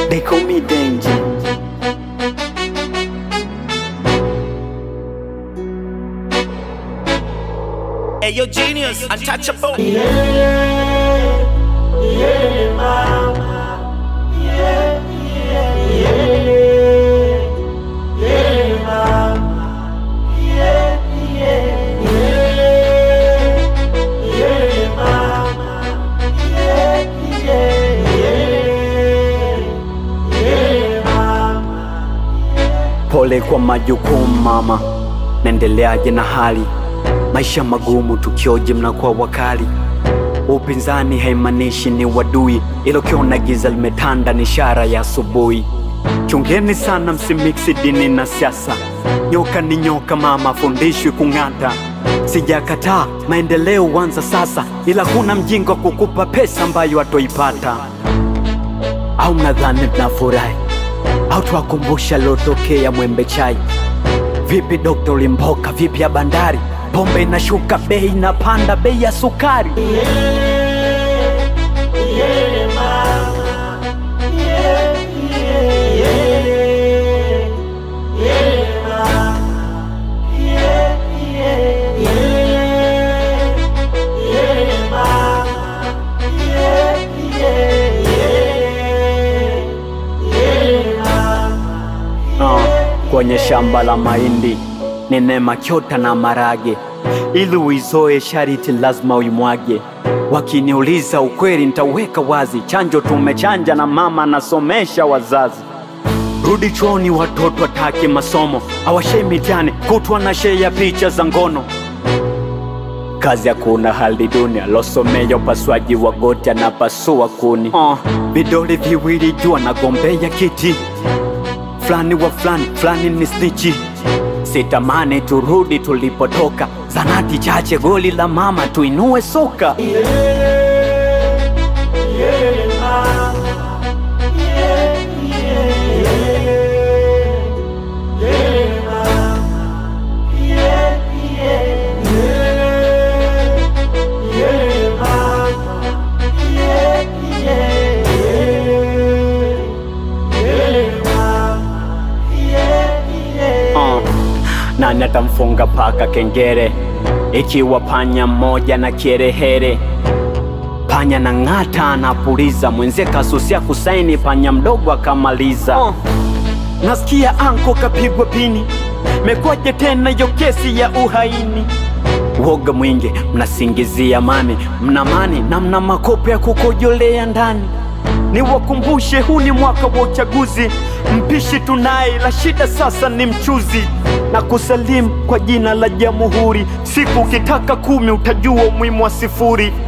They call me danger. Hey, yo, genius, untouchable. Pole kwa majukumu mama, naendeleaje na hali maisha magumu, tukioje mnakuwa wakali. Upinzani haimaanishi ni wadui, ilo kiona giza limetanda ni ishara ya asubuhi. Chungeni sana, msimiksi dini na siasa. Nyoka ni nyoka mama, fundishwi kung'ata. Sijakataa maendeleo huanza sasa, ila kuna mjinga wa kukupa pesa ambayo hatoipata. Au mnadhani tunafurahi au twakumbusha lotokea Mwembe Chai? Vipi Dokta Ulimboka, vipi ya bandari? Pombe inashuka bei, inapanda bei ya sukari. Ah, kwenye shamba la mahindi nene makyota na marage, ili uizoe shariti lazima uimwage. Wakiniuliza ukweli nitaweka wazi, chanjo tumechanja na mama anasomesha wazazi. Rudi chuoni, watoto watake masomo, awashei mitihani kutwa na shei ya picha za ngono. Kazi hakuna hali dunia, losomea upasuaji wa goti anapasua kuni. Uh, vidole viwili jua nagombea kiti fulani wa fulani fulani ni stichi. Sitamani turudi tulipotoka, zanati chache, goli la mama, tuinue soka. Uh, nani atamfunga paka kengere ikiwa panya mmoja na kierehere? Panya na ng'ata anapuliza, mwenzie kasusia kusaini, panya mdogo akamaliza. Uh, nasikia anko kapigwa pini, mekwaje tena hiyo kesi ya uhaini? Woga mwingi, mnasingizia amani, mna mani na mna makopo ya kukojolea ndani. Niwakumbushe, huu ni mwaka wa uchaguzi, mpishi tunaye, la shida sasa ni mchuzi. Na kusalimu kwa jina la Jamhuri, siku ukitaka kumi utajua umuhimu wa sifuri.